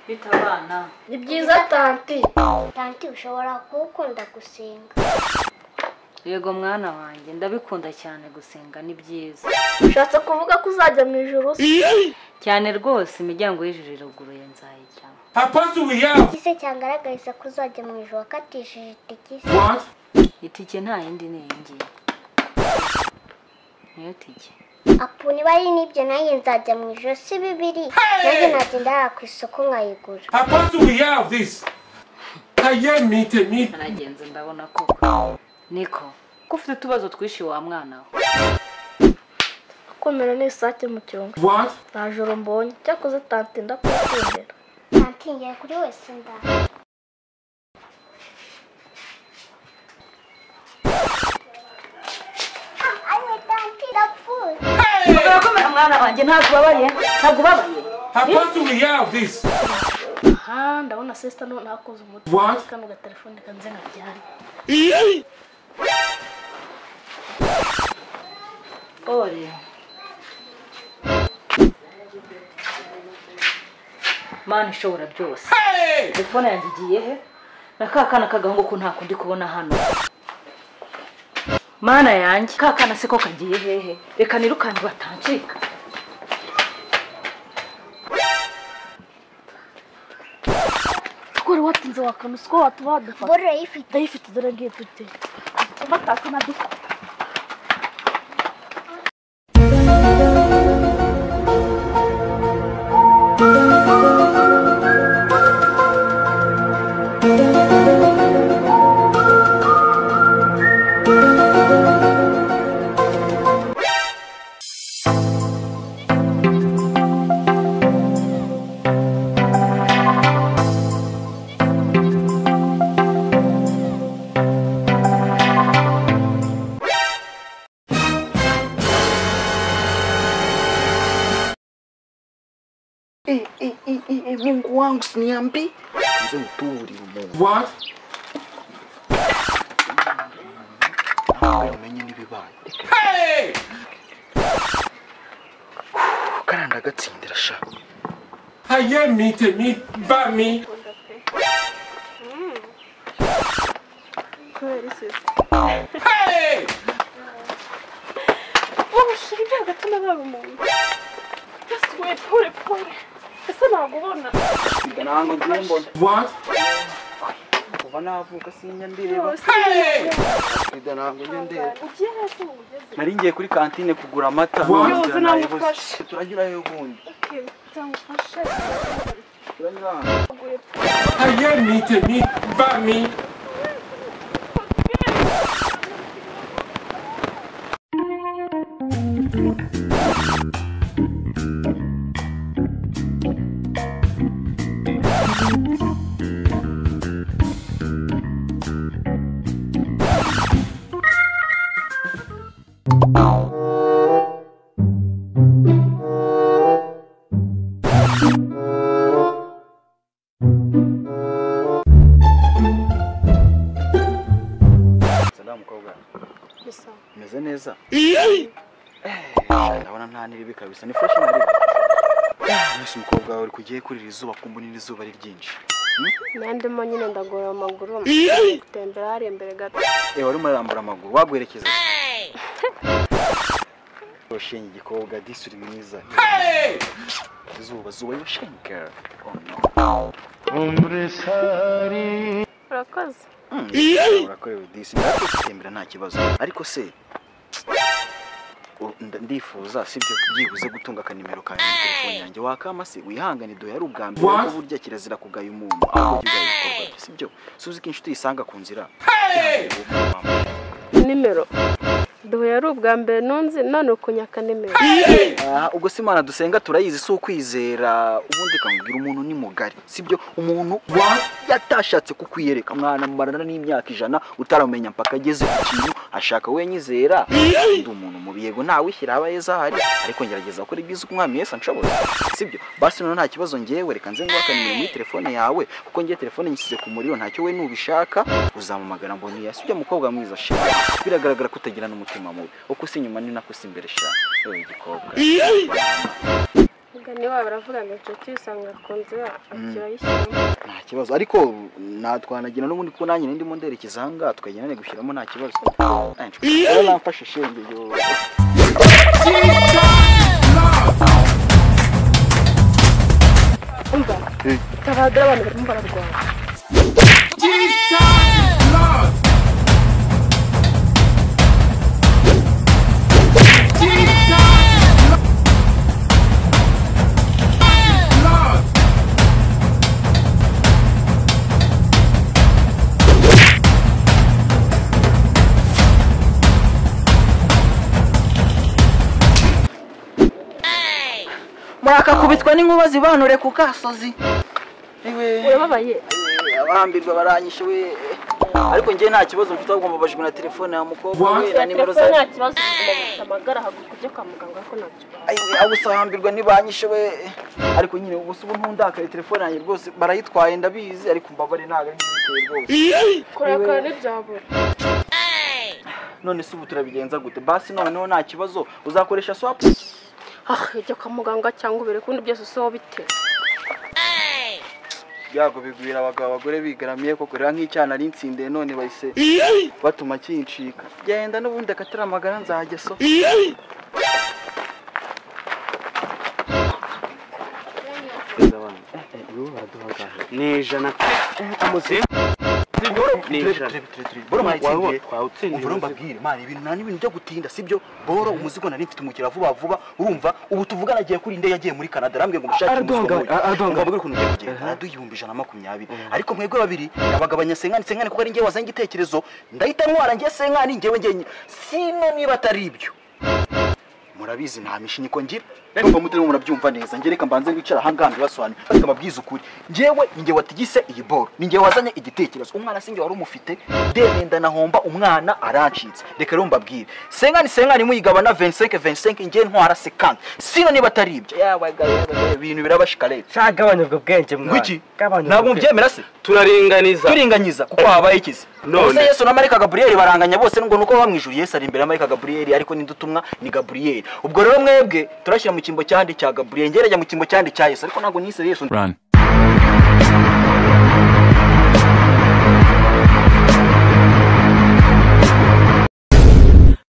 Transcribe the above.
bita abana ni byiza tanti tanti ushobora kuba ukunda gusenga yego mwana wanjye ndabikunda cyane gusenga ni byiza ushatse kuvuga ko uzajya mu ijoro se cyane rwose imiryango y'ijuru iruguruye nzayijyamo Papa, do we have igise cyangaragariza ko uzajya mu ijoro wakatishije itigisi what? itike nta yindi ni iyi ngiyi niyo tike apu niba ari n'ibyo nanjye nzajya mu ijoro si bibiri nanjye nagenda hariya ku isoko nkayigura Papa, do we have this? I hear me, tell me. naragenze ndabona ko niko ko ufite utubazo twinshi wa mwana we komera n'isake mu cyungo What? nta joro mbonye cyakoze tanti ndakukundira tanti ngiye kuri wese nda Ayo, tanti, ndapfuye. komera mwana wanjye ntabwo ubabaye ntabwo ubabaye Papa, do we have this? aha ndabona sisita none hakoze umuti What? kano gatelefone kanze nkajyane ore mana ishobora byose Hey! telefone yanjye igiye he na ka kana k'agahungu ko nta kundi kubona hano mana yanjye ka kana se ko kagiye hehe reka nirukanke batancika twari watinze wakana uzi ko watuma badufata Boro yifite. ndayifite dore ngiye tujye batakana dufata Eh, eh, eh, eh, eh, Mungu wangu siniambi mzee uturi umuntu What? umenye n'ibibaye reka Hey! karanda agatsindira sha I hear me, tell me, by me. kubera isisi Hey! babashyira ibyago atuma baba umuntu yasuye pore pore ese ntabwo ubona ntabwo ngiye What? kuva navuka sinya ndireba Hey! perezida ntabwo njya ndeba ugiye hasi mu mugezi nari ngiye kuri kantine kugura amata Wow. none Yoze, nayibonye. namufashe. turagerayo ubundi cyangwa turanyura hano. I hear me, tell me, by me. Salamu mukobwa gusa umeze neza Eh, ndabona nta niribi kabisa ni fresh naribi mwese umukobwa wawe uri kugiye kurira izuba kumbura izuba ari ryinshi nandimo nyine ndagorora amaguru gutembera hariya imbere gato Eh, wari umurambura amaguru wagwerekeza ushinga igikobwa disi uri mwiza zuba zuba yoshinga urakoze urakorewe disi ndatembera nta kibazo ariko se u- nda- ndifuza sibyo byibuze gutunga akanimero kawe muri telefone yanjye wakama se wihangane duhe ari ubwa mbere What? ko burya kirazira kugaya umuntu ahubwo jya ugaya ibikorwa bye sibyo suzi ko inshuti yisanga ku nzira Hey! Ihangane, wowe mama. nimero duhuye ari ubwa mbere nunze none ukunyakanimero Ah, ubwo si imana dusenga turayizi si ukwizera ubundi ikambwira umuntu ni mugari sibyo umuntu wa- yatashatse kukwiyereka mwana mumarana n'imyaka ijana utaramenya mpaka ageze ku kintu ashaka wenyizera ndi umuntu mubi yego ntawishyira aba heza ahari ariko ngerageza gukora ibyiza uko umwami wese anshoboye sibyo basi noneho nta kibazo ngewe reka nze ngwaka nimero muri telefone yawe kuko ngiye telefone nyishyize ku muriro ntacyo we nubishaka uzampamagara mboni ya sibyo mukobwa mwiza shaka biragaragara ko utagirana umutima mubi uko usa inyuma ni nako usa imbere shaka yewe gikobwa mugani wabo aravuga ngo inshuti usanga ku nzu akirayishyiramo nta kibazo ariko natwanagira n'ubundi ko nanjye ndimo nderekeza aha ngaha tukagendane gushyiramo nta kibazo rero namfashe shenge yo umva Eh. tabagara abantu barimo bararwara murakakubitwa n'inkuba zibanure ku kasozi Ewe, urababaye abahambirwa baranyishe we ariko ngewe nta kibazo mfite ahubwo mbabajwe na telefone ya mukobwa we na nimero za telefone nta kibazo ubuzima bufite amagara haguruka ujye kwa muganga ariko ntabyo Ayiwe, abo usahambirwa ntibanyishe we ariko nyine ubu si ubu ntundakaye telefone yanjye rwose barayitwaye ndabizi ariko mbabare ntabwo ari ibiteye rwose kurakara ntibyabura none se ubu turabigenza gute basi noneho nta kibazo uzakoresha swapu ah ujye kwa muganga cyangwa ubere kundi byose usoho bitera byago bigwira abagabo abagore bigaramiye koko reba nk'icyana ari nsindiye none bahise batuma kincika genda n'ubundi akataramagana nzajya so ni ijana amuze ni ijana Wawe wawutsindiye umvura umuzigo. mbabwire mani ibintu nta n'ibintu byo gutinda sibyo boro umuzigo nari mfite umukira vuba vuba urumva ubu tuvugana agiye kuri nde yagiye muri canada arambwiye ngo mushake Araduhanga- a- araduhanga- mbabwire ukuntu ugiye kugenda araduhumbi ijana na makumyabiri ariko mwebwe babiri abagabanya senkani senkani kuko ari ngewe wazanye igitekerezo ndahita ntwara ngewe senkani ngewe ngewe sino niba atari ibyo murabizi nta mishinyiko ngira ndumva mutarimo murabyumva neza njye reka mbanze wicara aha ngaha mbibasobanurire ariko mbabwize ukuri ngewe ni ngewe watigise iyi boro ni ngewe wazanye igitekerezo umwana si ngewe wari umufite ndemenda nahomba umwana arancitse reka rero mbabwire senkani senkani muyigabana 25 25 ngewe ntwara 50 sino niba atari ibyo yabagaye ibintu birabashika leta cyagabanya ubwo bwenge mwana ngwiki Gabanya ubwo ntabwo bwenge. mubyemera se turaringaniza turinganyiza kuko habaye ikizi None. ubuse yesu na marika gaburiyeli baranganya bose ngo nuko bamwijuru yesu ari imbere ya marika gaburiyeli ariko ninde utumwa ni gaburiyeli ubwo rero mwebwe turashyira mu cyimbo cyandi cya gaburiyeli ngerejya mu cyimbo cyandi cya yesu ariko ntabwo nise yesu Run.